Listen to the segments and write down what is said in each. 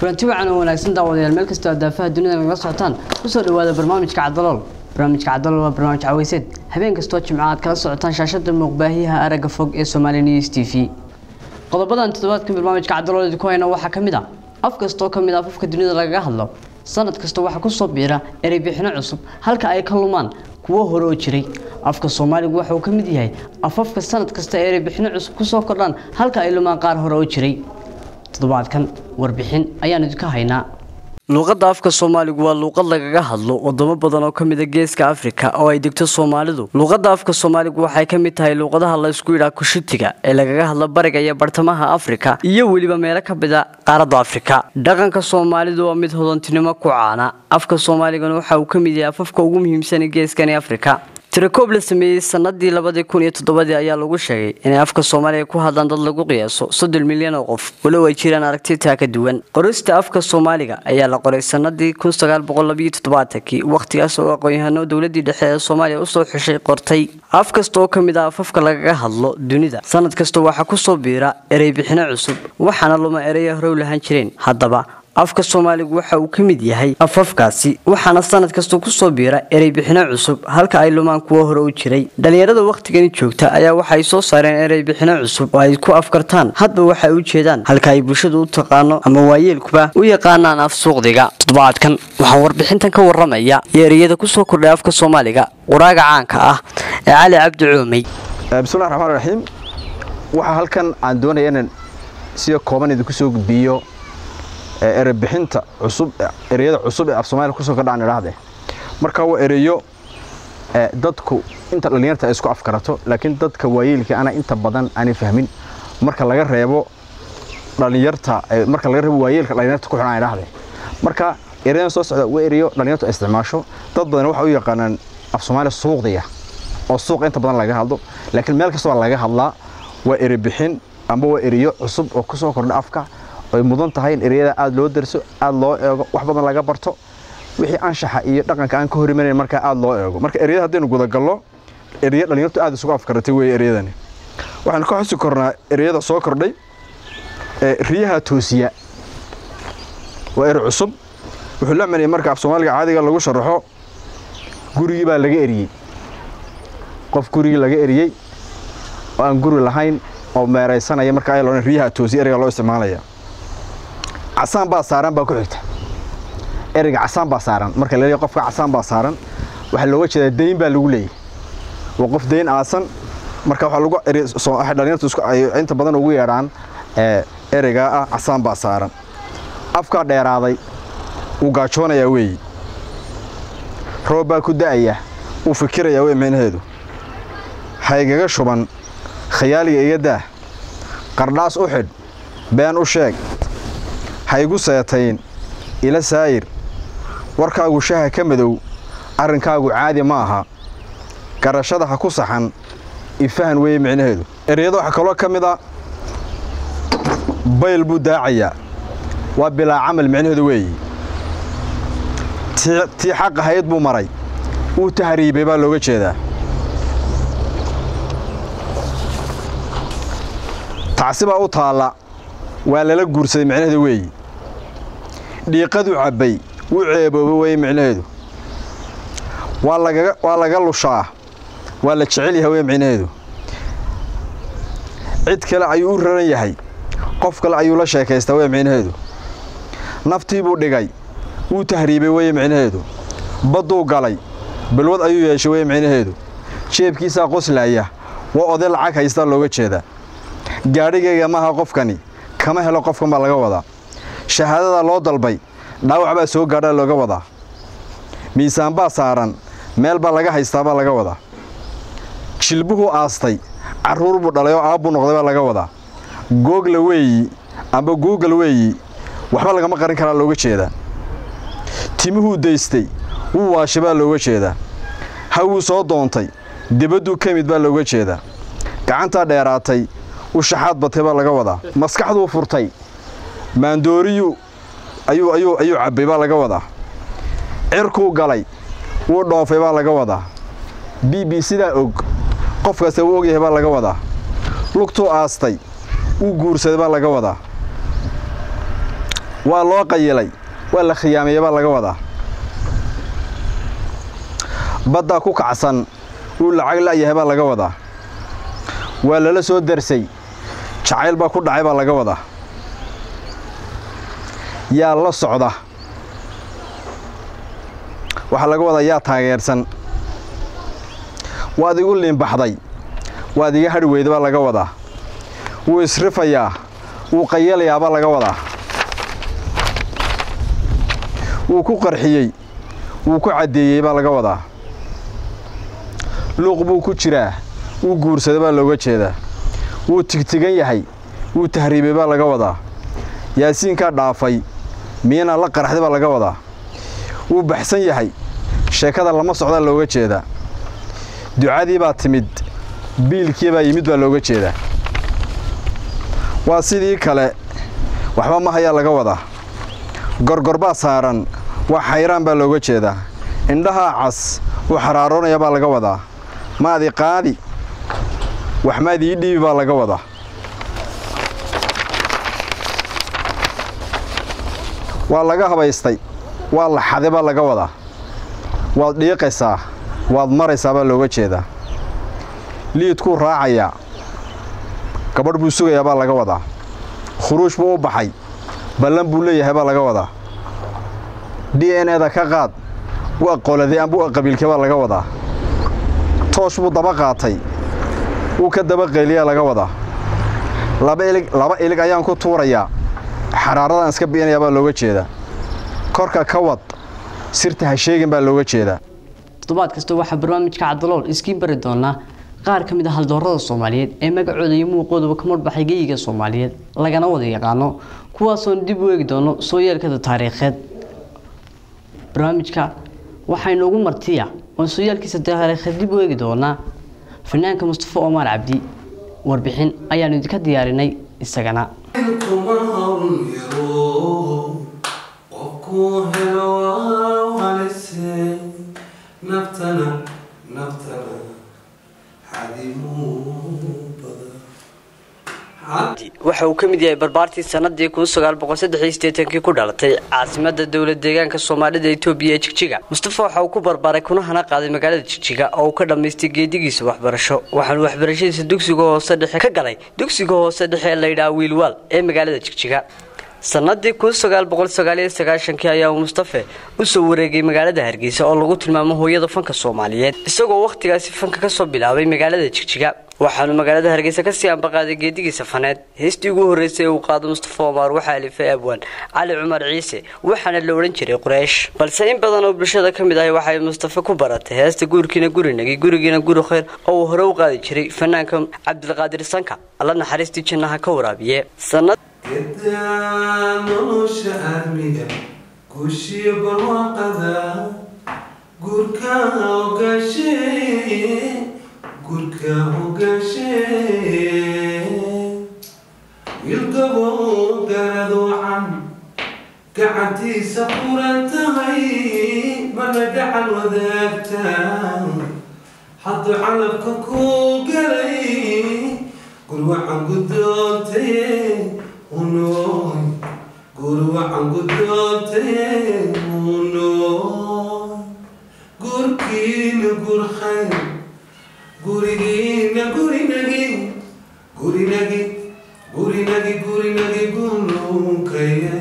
kulanti wacan oo wanaagsan daawadayaal meel kastoo daafaha dunida nagala socotaan kusoo dhawaada barnaamijka cadalool barnaamijka cadalool waa barnaamij caweyseed habeen kastoo jimco aad kala socotaan shaashada muuqbaahiyaha aragga fog ee Somali News TV qodobadan toddobaadkan barnaamijka cadalool idinku hayna waxaa ka mid ah af kastoo ka mid ah afafka dunida lagaga hadlo sanad kasta waxaa kusoo biira erey bixino cusub halka ay ka lumaan kuwo hore oo jiray afka soomaaligu waxa uu ka mid yahay afafka sanad kasta erey bixino cusub kusoo kordhaan halka ay lumaan qaar hore oo jiray toddobaadkan warbixin ayaan idinka haynaa luuqadda afka soomaaligu waa luuqad lagaga hadlo wadamo badan oo ka mid a geeska afrika oo ay degto soomaalidu luuqadda afka soomaaligu waxay ka mid tahay luuqadaha la isku yidhaa kushitiga ee lagaga hadlo bariga iyo bartamaha afrika iyo weliba meelo ka mid a qaaradda afrika dhaqanka soomaalidu waa mid hodantinimo ku caana afka soomaaligana waxa uu ka mid yahay afafka ugu muhiimsan ee geeskani afrika tirakoob la sameeyey sanadii labadii kun iyo toddobadii ayaa lagu sheegay inay afka soomaaliga ku hadlaan dad lagu qiyaaso soddon milyan oo qof walow ay jiraan aragtitaa ka duwan qorista afka soomaaliga ayaa la qoray sanadii kun sagaal boqol labiyo toddobaatankii wakhtigaas oo aqoon-yahano dowladii dhexe ee soomaaliya usoo xushay qortay af kasta oo ka mid ah afafka lagaga hadlo dunida sanad kasta waxaa kusoo biira erey bixino cusub waxaana luma ereya horow lahaan jireen haddaba afka soomaaligu waxa uu ka mid yahay afafkaasi waxaana sanad kasta kusoo biira erey bixino cusub halka ay lumaan kuwo hore u jiray dhallinyarada wakhtigani joogta ayaa waxay soo saareen erey bixino cusub oo ay ku afkartaan hadba waxay u jeedaan halka ay bulshadu u taqaano ama waayeelkuba u yaqaanaan af suuqdiga toddobaadkan waxaa warbixintan ka waramaya iyo ereyada kusoo kordhay afka soomaaliga quraaga caanka ah ee cali cabdi coomey bismillahi raxmaan raxiim waxaa halkan aan doonaya inaan sida kooban idinku soo gudbiyo erebixinta cusub ereyada cusub ee af soomaaliya kusoo kordhaan idhaahdee marka waa ereyo dadku inta dhallinyarta ay isku afkarato laakiin dadka waayeelka ana inta badan aanay fahmin marka laga reebo dhallinyarta marka laga reebo waayeelka dhallinyarta ku xidhan idhaahdee marka ereyadan soo socda waa ereyo dhallinyartu ay isticmaasho dad badan waxa u yaqaanaan af soomaaliya suuqdiya oo suuqa inta badan laga hadlo laakiin meel kasta waa laga hadlaa waa erebixin amba waa ereyo cusub oo kusoo kordha afka ay mudan tahay in ereyada aada loo darso aada loo eego wax badan laga barto wixii anshaxa iyo dhaqanka aan ka hor imanayn markaa aada loo eego marka ereyada haddaynu gudagallo ereya dhallinyartu aada isugu afkaratay weeye ereyadani waxaanu ka xusi kornaa ereyada soo kordhay riyaha toosiya waa ere cusub wuxuu la manayay marka af soomaaliga caadiga lagu sharaxo gurigii baa laga eriyey qof gurigii laga eriyey oo aan guri lahayn oo meeraysanaya marka ay loodhan riyaha toosiya ereyga loo isticmaalaya casaan baa saaran baa ku xigta ereyga casaan baa saaran marka la leeyahay qofka casaan baa saaran waxaa looga jeedaa dayn baa lagu leeyahay waa qof dayn aasan marka waxaa lagu waxay dhallinyartu isku ay inta badan ugu yeedhaan ereygaa ah casaan baa saaran afkaa dheeraaday wuu gaajoonayaa weeyi roob baa ku da'aya wuu fikirayaa wey micnaheedu haygaga shuban khayaaliga iga daah qardhaas u xidh been u sheeg haygu seetayn ila saayir warkaagu shaha ka madow arrinkaagu caadi ma aha garashada ha ku saxan ifahan weeye micnaheedu ereyada waxaa kaloo ka mid a bayl buu daacayaa waa bilaa camal micnaheedu weeyi tii xaq ahayd buu maray wuu tahriibay baa looga jeedaa tacsibaa u taalla waa lala guursaday micnaheedu weeyi dhiiqadu cabbay wuu ceebooba weye micnaheedu waa laga lushaa waa la jecel yahay weye micnaheedu cid kale ayuu u raran yahay qof kale ayuu la sheekaystaa weye micnaheedu naftii buu dhigay wuu tahriibay weye micnaheedu badduu galay balwad ayuu yeeshay weye micnaheedu jeebkiisaa qoslaaya waa oday lacag haystaa looga jeedaa gaadhigayga maaha qofkani kama helo qofkan baa laga wadaa shahaadada loo dalbay dhaawac baa soo gaadhaa looga wadaa miisaan baa saaran meel baa laga haystaa baa laga wadaa jilbuhuu aastay carruur buu dhalay oo aabbuu noqday baa laga wadaa googla weeyi amba googal weeyi waxba lagama qarin karaa looga jeedaa timuhuu daystay wuu waashay baa looga jeedaa hawuu soo doontay debadduu ka mid baa looga jeedaa gacantaa dheeraatay u shaxaad batay baa laga wadaa maskaxduu furtay maandooriyuu ayuu ayuu ayuu cabbay baa laga wadaa cirkuu galay wuu dhoofay baa laga wadaa b b sidaa og qof kasta wuu ogyahay baa laga wadaa lugtuu aastay wuu guursaday baa laga wadaa waa loo qayilay waa la khiyaameeye baa laga wadaa baddaa ku kacsan wuu lacag la'yahay baa laga wadaa waa lala soo darsay jacayl baa ku dhacay baa laga wadaa yaa la socda waxaa laga wadaa yaa taageersan waad igu liinbaxday waad iga hadhi weyda baa laga wadaa wuu isrifayaa wuu qayalayaa baa laga wadaa wuu ku qarxiyey wuu ku caddeeyey baa laga wadaa luuq buu ku jiraa wuu guursaday baa looga jeedaa wuu tigtigan yahay wuu tahriibay baa laga wadaa yaasiinkaa dhaafay miyanaa la qaraxday baa laga wadaa wuu baxsan yahay sheekada lama socdaa looga jeedaa ducadii baa timid biilkii baa yimid baa looga jeedaa waa sidii kale waxba ma hayaa laga wadaa gorgor baa saaran waa xayraan baa looga jeedaa indhahaa cas wuu xaraaroonaya baa laga wadaa maadi qaadi wax maad ii dhiibi baa laga wadaa waa laga habaystay waa la xaday baa laga wadaa waad dhiiqaysaa waad maraysaa baa looga jeedaa liidkuu raacayaa gabadh buu sugayaa baa laga wadaa khuruuj buu u baxay ballan buu leeyahay baa laga wadaa d n eda ka qaad waa qoladay amba qabiilkee baa laga wadaa toosh buu daba qaatay wuu ka daba qayliyaa laga wadaa laba ilig laba ilig ayaan ku tuurayaa xaraaradan iska bi'inayaa baa looga jeedaa korka ka wad sirta ha sheegin baa looga jeedaa toddobaad kasta waxaa barnaamijka cabdalool iskiin bari doonaa qaar ka mid a haldoorada soomaaliyeed ee magacooda iyo muuqooduba ka marbaxay geyiga soomaaliyeed lagana wada yaqaano kuwaasoon dib u eegi doono soo yeelkada taariikheed barnaamijka waxaynu ugu martiya oon soo yeelkiisa taariikheed dib u eegi doonaa fanaanka mustafa omar cabdi warbixin ayaanu idinka diyaarinay isagana kuma hawl yaro qofku helo waa halise naftana naftana xadimuu badan waxa uu ka mid yahay barbaartii sanadii kii ku dhalatay caasimada dowlad deegaanka soomaalida etoobiya ee jigjiga mustafa waxa uu ku barbaaray kuna hana qaaday magaalada jigjiga oo uu ka dhammaystay geedigiisa waxbarasho waxaanu waxbarashadiisa dugsiga hoose dhexe ka galay dugsiga hoose dhexe ee layidhaha wiilwaal ee magaalada jigjiga sanadii kii ayaa uu mustafe u soo wareegay magaalada hargeysa oo lagu tilmaamo hooyada fanka soomaaliyeed isagoo wakhtigaasi fanka kasoo bilaabay magaalada jigjiga waxaanu magaalada hargeysa kasii ambaqaaday geedigiisa faneed heestii ugu horreysay ee uu qaado mustafa omar waxaa alifay abwaan cali cumar ciise waxaana la odhan jiray quraysh balse in badan oo bulshada ka mid ahay waxay mustafe ku baratay heesta guurkiina gurinagi gurigiina guri khayr oo uu hore u qaadi jiray fanaanka cabdilqaadir sanka alla naxariistii jannaha ka waraabiye gedaa nolosha aadmiga guushiyo barwaaqada guurka ogaashe guurka ogaashe wiilgabo garad wacan gacantiisa furan tahay mana gacan wadaagta hadduu calabka ku galay gurwacan guddoontaye unoy gurwacan guddoontaye unoy gurkiina gur khayr gurigiina gurinagi gurinagi gurinagi gurinagi gulukaye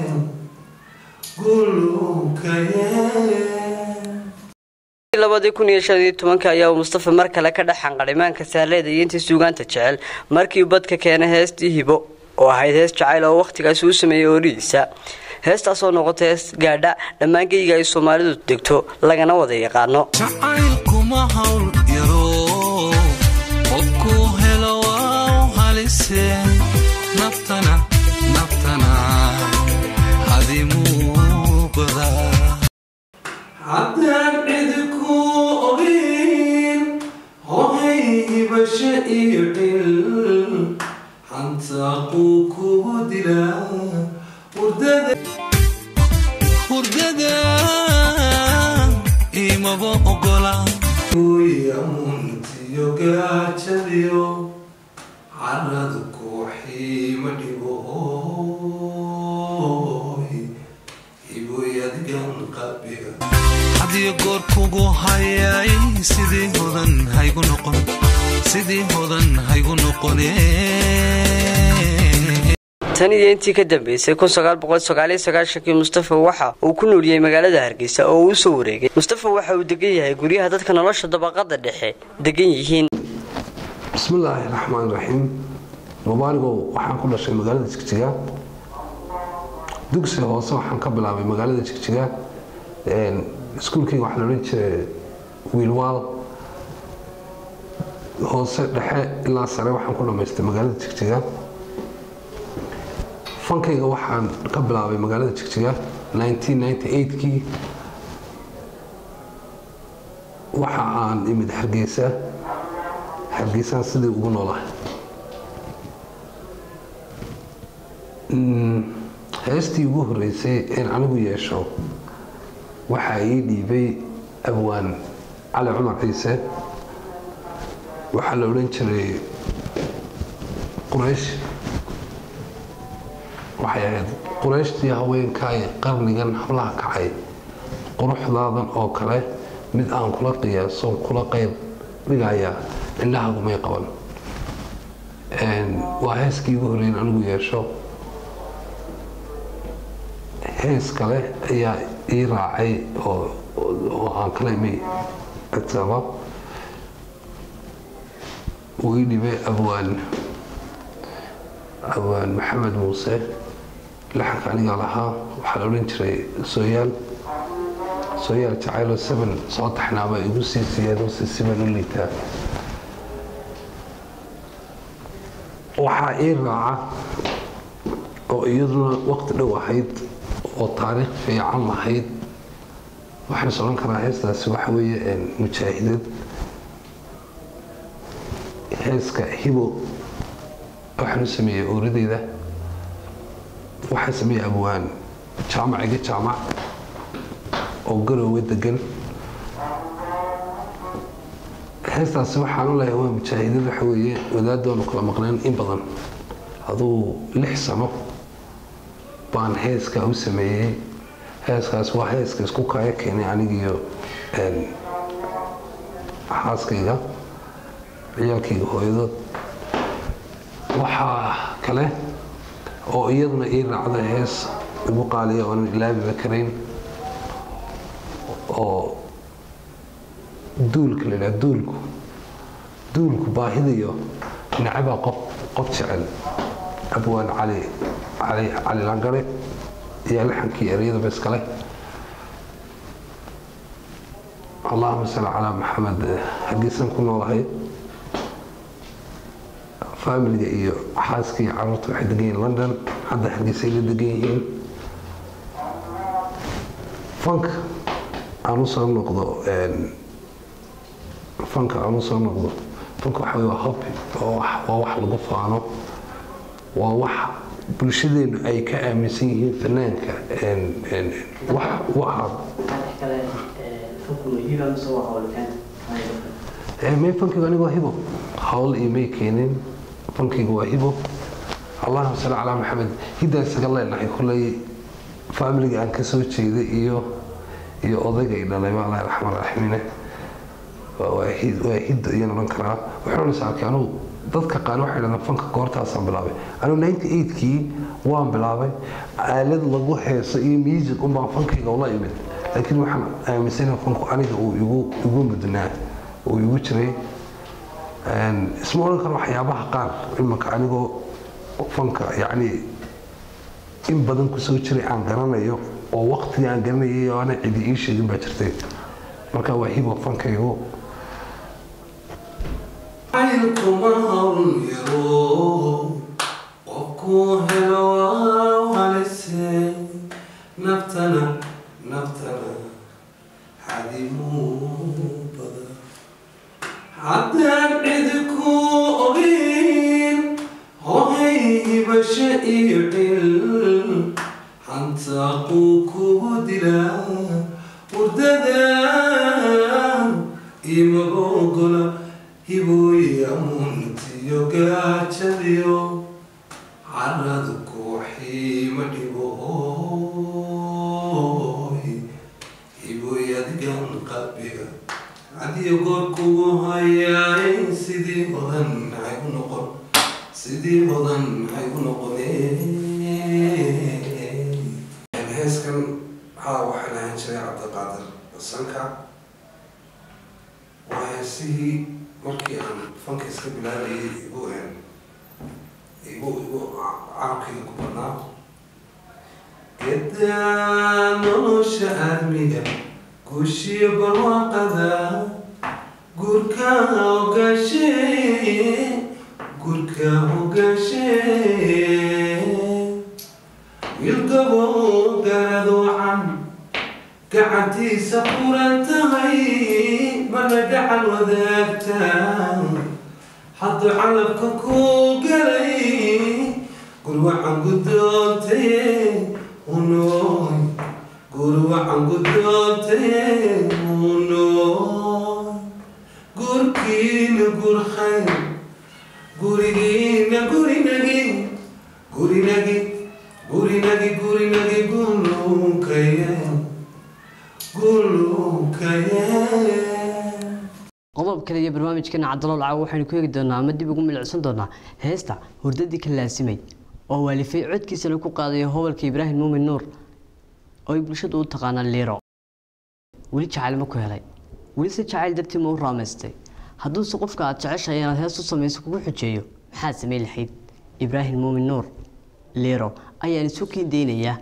gulukaye ayaa uu mustafa mar kale ka dhex xanqadhimaanka saaleeda iyo intii suugaanta jecel markii uu badka keenay heestii hibo oo ahayd hees jacayl oo wakhtigaasi u sameeyey oorihiisa heestaasoo noqotay hees gaadha dhammaan geyga ay soomaalidu degto lagana wada yaqaano jacaylkuma hawl yaro qofku helo waa halise naftana naftana hadimuu badaa haddaan cid ku ogin hohay hibasho iyo cil hantaaquu kugu dilaa hurdada hurdada imaba ogola amuntiyo gaajadiyo caradu kooxii ma dhibo ooy hibooy adigan qalbiga hadiyo goor kugu hayay sidii hodan haygu noqon sidii hodan haygu noqone tan iyo intii ka dambeysay kii mustafa waxa uu ku nooliyey magaalada hargeysa oo uu usoo wareegay mustafa waxa uu degan yahay guryaha dadka nolosha dabaqada dhexe degan yihiin bismillaahi raxmaan raxiim mubaarigow waxaan ku dhashay magaalada jigjiga dugsiga hoose waxaan ka bilaabay magaalada jigjiga iskuulkayga waxaa la odhan jiray wiilwaal hoose dhexe ilaa sare waxaan ku dhammaystay magaalada jigjiga fankayga waxaan ka bilaabay magaalada jigjiga 1998kii waxa aan imid hargeysa hargeysaan sidii ugu noolahay heestii ugu horeysay een anigu yeesho waxaa ii dhiibay abwaan cali cumar ciise waxaa la odhan jiray quraysh waxay ahayd qurayshtii haweenkaay qarnigan hablaha kacay quruxdaadan oo kale mid aan kula qiyaaso kula qayb dhigaya indhahagumay qaban waa heeskii ugu horeyn anigu yeesho hees kale ayaa ii raacay oo aan kala imay agsaba uu ii dhibay abwaan abwaan maxamed muuse laxanka aniga lahaa waxaa la odhan jiray sooyaal sooyaal jacaylo seven soo taxnaaba igu sii siiyeen si siban u liitaa waxaa ii raaca oo iyaduna waqti dhow ahayd oo taariikh fiican lahayd waxaan is odhan karaa heestaasi waxa weeye mujaahidad heeska hibo waxaan u sameeyey ooradeyda waxaa sameeyey abwaan jaamac iga jaamac oo garoowe degan heestaasi waxaan u leeyahay waa mujaahidad waxa weeye wadaaddoonu kala maqneen in badan aduu lix sano baan heeskaa u sameeyey heeskaas waa heeska isku kaya keenay anigiiyo xaaskayga ciyaalkayga hooyadood waxaa kale oo iyaduna ii raacda hees igu qaaliya oonan ilaabiba karayn oo duulka la yidhaha duulku duulku baahidayo nacabaa qof qof jecel abwaan cali cali cali langare iyo laxankii ereyadaba iskale allahuma salli calaa maxamed hargeysan ku noolahay faamiliga iyo xaaska iyo caruurta waxay degan yihiin london hadda hargeysay la degan yihiin fanka aan u soo noqdo fanka aan u soo noqdo fanka waxa wey waa hobby waa wax lagu faano waa wax bulshadeenu ay ka aaminsan yihiin fanaanka waxa may fankayga aniga waa hibo hawl iyo may keenin fankayga waa hibo allahuma salli calaa maxamed hiddaa isaga leenahay kulley faamiliga aan ka soo jeeday iyo iyo odayga i dhalay ba allah raxmaan raxiimine waa hidda iyaan odhan karaa waxaan is arkay anugu dadka qaar waxay dhahdaan fanka goortaasaan bilaabay anugu ninety eightkii waan bilaabay aalad lagu heeso iyo music unbaan fankayga ula imid laakiin waxaan aaminsana fanku aniga uu igu igu mudnaa uu igu jiray isma odhan karo waxyaabaha qaar imanka anigoo fanka yacni in badan kusoo jiray aan garanayo oo waqtigii aan garanayay oo ana cidi ii sheegin baa jirtay marka waa hibo fankaygu caylkuma hawl yaro qofkuu helo waa halise naftana naftana xadimuu badan haddaan cidi ku ogin hohay hibasho iyo cil hantaaquu kugu dilaa wurdada imaga ogola hibooyi amuuntiyo gaajadiyo caradu kooxii ma dhibo hibooy hibooy adigan qalbiga hadiyo goor kugu hayaay sidii hodan haygu noqon sidii hodan haygu noqone heeskan haa waxaan ahaan jiray cabdiqaadir sanka waa heesihii markii aan fanka iska bilaabayay igu igu igu carabkayga ku badnaa gedaa nolosha aadmiga guushiyo barwaaqada gurka hogaashe gurka hogaashe wiilgabo garad wacan gacantiisa furan tahay marna gacan wadaagta hadduu calabka ku galay gurwacan guddoontaye unooy gurwacan guddoontaye unooy gurkiina gurkhay gurigiina gurinagi gurinagi gurinagi gurinagi gulukaye gulukaye qodob kale iyo barnaamijkeena cabdalool caawa waxaynu ku eegi doonaa ama dib ugu milicsan doonaa heesta hurdadii ka laasimay oo waalifay codkiisana ku qaadayo hobalka ibraahim muumin nuur oo ay bulshadu u taqaanaan liiro weli jacayl ma ku helay weli se jacayl dartii ma u raamaystay hadduuse qofka aad jeceshahay inaad hees u samayso kugu xujeeyo maxaad samayn lahayd ibraahim muumin nuur liiro ayaan isu kiindeynayaa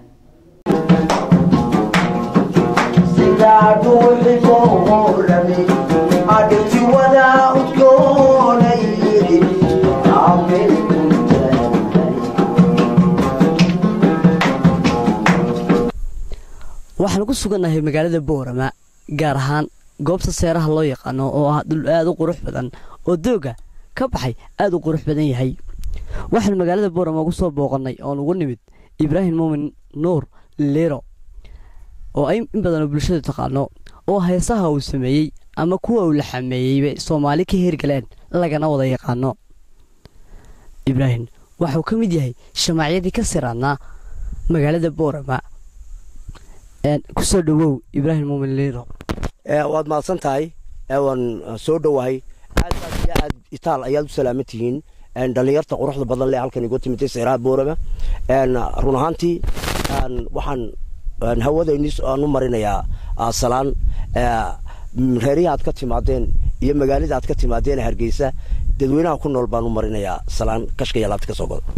waxaan ku sugannahay magaalada boorama gaar ahaan goobta seeraha loo yaqaano oo ah dhul aada u qurux badan oo dooga ka baxay aada u qurux badan yahay waxaan magaalada boorama ugu soo booqannay oon ugu nimid ibraahim muumin nuur liiro oo ay in badanoo bulshadu taqaano oo heesaha uu sameeyey ama kuwa uu la xameeyeyba soomaali ka heergaleen lagana wada yaqaano ibraahim waxuu ka mid yahay shamaacyadii ka siraadnaa magaalada boorama kusoo dhawow ibraahim muumin liiro waad mahadsan tahay waan soo dhowahay aad aad iyo aad itaal ayaad u salaaman tihiin dhallinyarta quruxda badan leh halkan igu timitay seeraha boorama run ahaantii waxaan hawadaynii aan u marinayaa salaan reerihii aad ka timaadeen iyo magaalada aad ka timaadeen hargeysa dadweynaha ku nool baan u marinayaa salaan kashka iyo laabta ka soo goda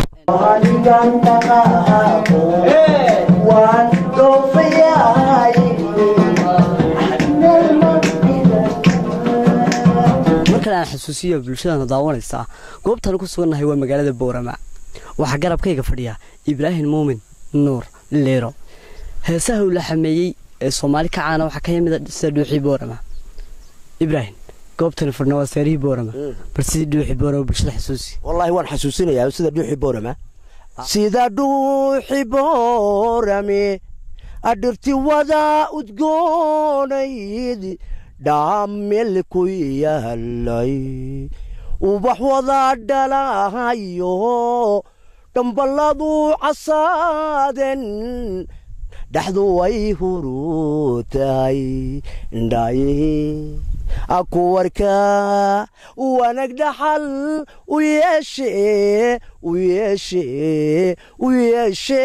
markale aan xasuusiyo bulshadana daawanaysaa goobtaan ku sugannahay waa magaalada boorama waxaa garabkayga fadhiya ibraahim muumin nuur liiro heesaha uu la xameeyey ee soomaali ka caana waxaa ka yimid sida dhuuxii boorama ibraahim goobtani fadhna waa seerihii boorama bal sidii dhuuxii boorama bulshada xasuusi wallaahi waan xasuusinayaa sida dhuuxi boorama sida dhuuxi boorame adhirti wada udgoonayd dhaamel ku yaalay ubax wada dhalahayo dhamballadu casaaden dhaxdu way hurutahay ndhaye akuwarka wanag dhaxal u yeeshe u yeeshe u yeeshe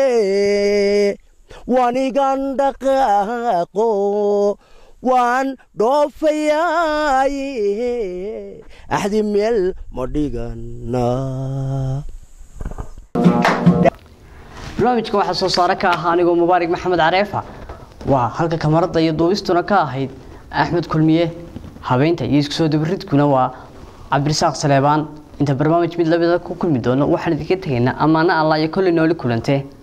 wanigan dhaqaaqo waan dhoofayaaye axdi meel ma dhigana barnaamijkan waxaa soo saare ka ahaa anigoo mubaarig maxamed careefa waa halka kamarada iyo duubistuna ka ahayd axmed kulmiye habeynta iyo isku soo dabaridkuna waa cabdirasaaq saleebaan inta barnaamij mid lamida ku kulmi doono waxaan idinka tegaynaa ammaano allah iyo kolley nooli kulantee